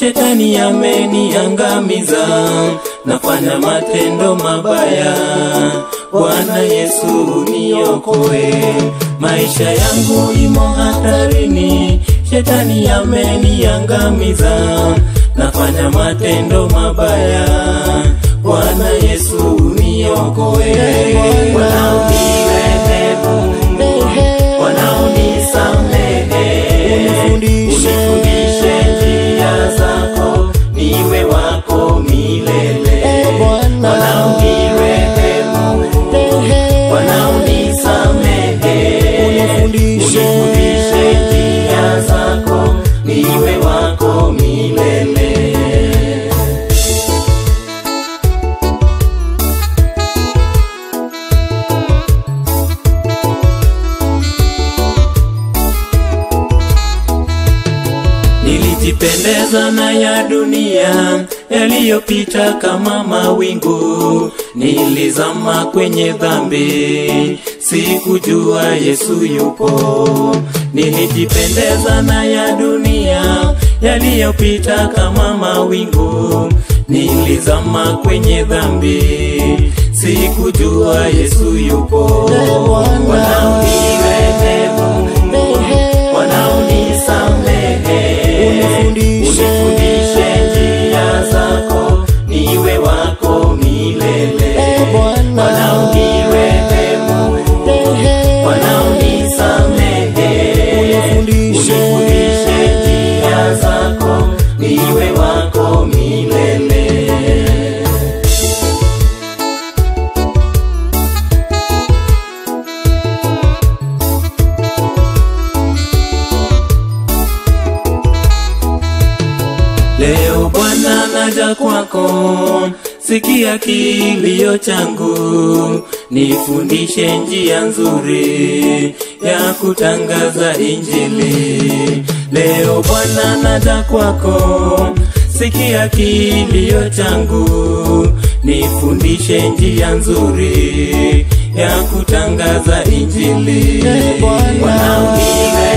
shetani ameniangamiza, nafanya matendo mabaya. Bwana Yesu niokoe, maisha yangu imo hatarini, shetani ameniangamiza, nafanya matendo mabaya. Bwana Yesu niokoe, wanaonirehemu, wanaonisamehe, unifundishe njia zako, niwe wako milele. Wanaonirehemu, wanaonisamehe, unifundishe njia zako, niwe wako milele. Nilijipendeza na ya dunia yaliyopita kama mawingu, nilizama kwenye dhambi, sikujua Yesu yupo. Nilijipendeza na ya dunia yaliyopita kama mawingu, nilizama kwenye dhambi, sikujua Yesu yupo. Wanaonirehemu, wanaonisamehe, unifundishe njia zako, niwe wako milele. Wanaonirehemu, wanaonisamehe, unifundishe njia zako, niwe wako milele. Leo Bwana naja kwako, sikia kilio changu, nifundishe njia nzuri ya kutangaza Injili. Leo Bwana naja kwako, sikia kilio changu, nifundishe njia nzuri ya kutangaza Injili. Wanaonire